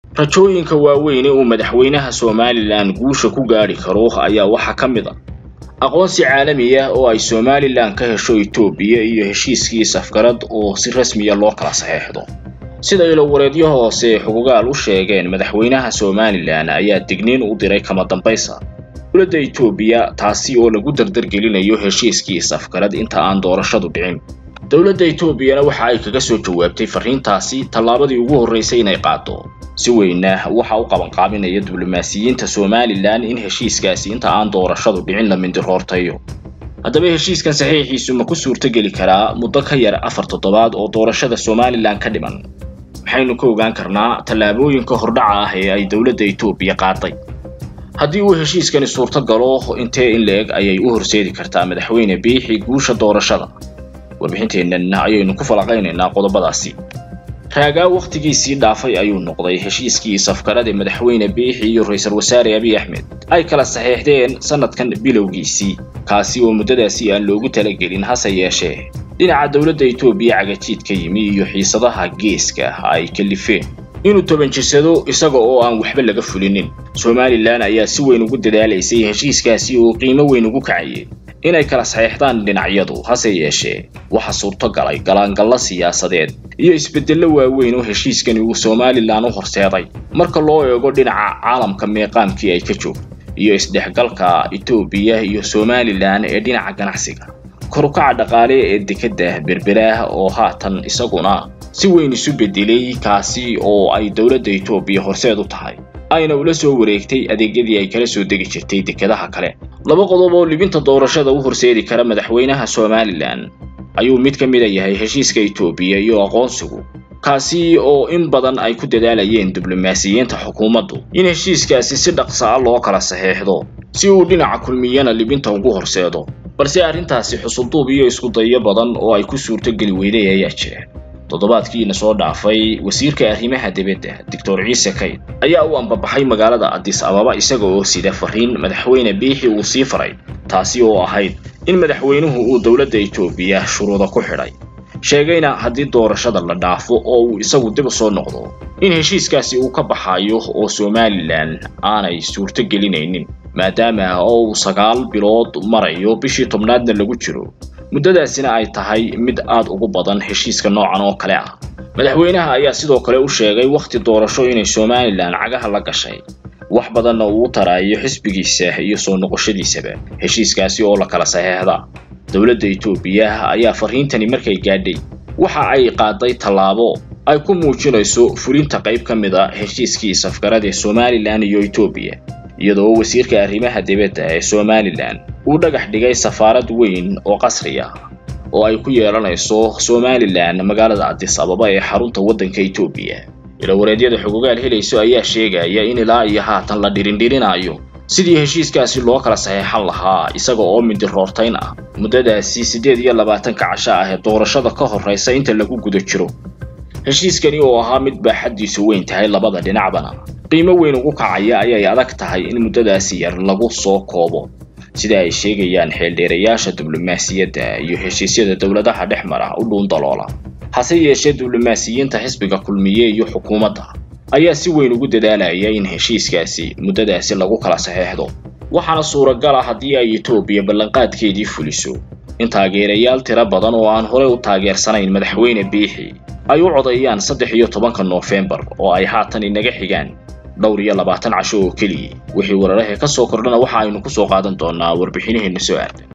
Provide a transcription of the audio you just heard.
rajooyinka waaweyne uu madaxweynaha somalilan guusha ku gaadhi karo ayaa waxaa ka mid a aqoonsi caalami ah oo ay somalilan ka hesho etoobiya iyo heshiiskii safgarad oo si rasmiya loo kala saxeexdo sida ilowareedyo hoose xugugaal u sheegeen madaxweynaha somalilan ayaa digniin u diray kama dambaysa dowladda etoobiya taasi oo lagu dardargelinayo heshiiskii safgarad inta aan doorashadu dhicin dowladda etoobiyana waxa ay kaga soo jawaabtay farriintaasi tallaabadii ugu horraysay inay qaado si weyna waxa u qabanqaabinaya diblomaasiyiinta somalilan in heshiiskaasi inta aan doorashadu dhicin la mindiroortayo haddaba heshiiskan saxiixiisu ma ku suurtogeli karaa muddo ka yar afar toddobaad oo doorashada somalilan ka dhiman maxaynu ka ogaan karnaa tallaabooyinka hordhaca ah ee ay dowladda etoobiya qaaday haddii uu heshiiskani suurto galo intee in la-eg ayay u horseedi kartaa madaxweyne biixi guusha doorashada warbixinteennan ayaynu ku falaqaynaynaa qodobadaasi raagaa wakhtigiisii dhaafay ayuu noqday heshiiskii safgarada madaxweyne biixi iyo ra-iisul wasaare abiy axmed ay kala saxeexdeen sannadkan bilowgiisii kaasi oo muddadaasi aan loogu talagelin hase yeeshee dhinaca dowladda etoobiya cagajiid ka yimi iyo xiisadaha geeska ay kalifeen inuu tobanjisado isaga oo aan waxba laga fulinin somalilan ayaa si weyn ugu dadaalaysay heshiiskaasi oo qiimo weyn ugu kacayay inay kala saxeexdaan dhinacyadu hase yeeshee waxa suurto galay galaangalla siyaasadeed iyo isbeddello waaweyn oo heshiiskani uu somalilan u horseeday marka loo eego dhinaca caalamka meeqaamkii ay ka joogto iyo isdhexgalka etoobiya iyo somalilan ee dhinaca ganacsiga korukaca dhaqaale ee dekedda berberaah oo haatan isaguna si weyn isu beddelay kaasi oo ay dowladda etoobiya horseed u tahay ayna ula soo wareegtay adeegyadii ay kala soo degi jirtay dekedaha kale laba qodob oo libinta doorashada u horseedi kara madaxweynaha somalilan ayuu mid ka mida yahay heshiiska etoobiya iyo aqoonsigu kaasi oo in badan ay ku dadaalayeen diblomaasiyiinta xukuumaddu in heshiiskaasi si dhaqsa a loo kala saxeexdo si uu dhinaca kulmiyana libinta ugu horseedo balse arrintaasi xusulduub iyo isku dayo badan oo ay ku suurtogeli weyday ayaa jira toddobaadkiina soo dhaafay wasiirka arrimaha dibadda doctor ciise kayd ayaa u ambabaxay magaalada adis ababa isaga oo sida farriin madaxweyne biixi uu sii faray taasi oo ahayd in madaxweynuhu uu dowladda etoobiya shuruuda ku xidhay sheegayna haddii doorashada la dhaafo oo uu isagu dib u soo noqdo in heshiiskaasi uu ka baxayo oo somalilan aanay suurto gelinaynin maadaama oo uu sagaal bilood marayo bishii tobnaadna lagu jiro muddadaasina ay tahay mid aad ugu badan heshiiska noocan oo kale ah madaxweynaha ayaa sidoo kale u sheegay wakhti doorasho inay somalilan cagaha la gashay wax badanna uu u taraayo xisbigiisa iyo soo noqoshadiisaba heshiiskaasi oo la kala saxeexda dowladda etoobiya ayaa farriintani markay gaadhay waxa ay qaaday tallaabo ay ku muujinayso fulinta qayb ka mid a heshiiskii safgarada somalilan iyo etoobiya iyadoo wasiirka arrimaha dibadda ee somalilan uu dhagax dhigay safaarad weyn oo qasri ah oo ay ku yeelanayso somalilan magaalada adis ababa ee xarunta waddanka etoobiya ilawareedyada xugugaal helayso ayaa sheegaya in ilaa iyo haatan la dhirindhirinaayo sidii heshiiskaasi loo kala saxeexan lahaa isaga oo mindiroortayn ah muddadaasi siddeed iyo labaatanka casho ah ee doorashada ka horraysa inta lagu guda jiro heshiiskani oo ahaa mid baaxaddiisu weyn tahay labada dhinacbana qiimo weyn ugu kacaya ayay adag tahay in muddadaasi yar lagu soo koobo sida ay sheegayaan xeeldheerayaasha diblomaasiyadda iyo heshiisyada dowladaha dhex mara u dhuun daloola hase yeeshee diblomaasiyiinta xisbiga kulmiye iyo xukuumadda ayaa si weyn ugu dadaalaya in heshiiskaasi muddadaasi lagu kala saxeexdo waxaana suuragala haddii ay etoobiya ballanqaadkeedii fuliso in taageerayaal tiro badan oo aan horey u taageersanayn madaxweyne biixi ay u codeeyaan saddex iyo tobanka noofembar oo ay haatan inaga xigaan dhowr iyo labaatan casho oo keliya wixii wararahe ka soo kordhana waxa aynu ku soo qaadan doonaa warbixinaheenna soo aada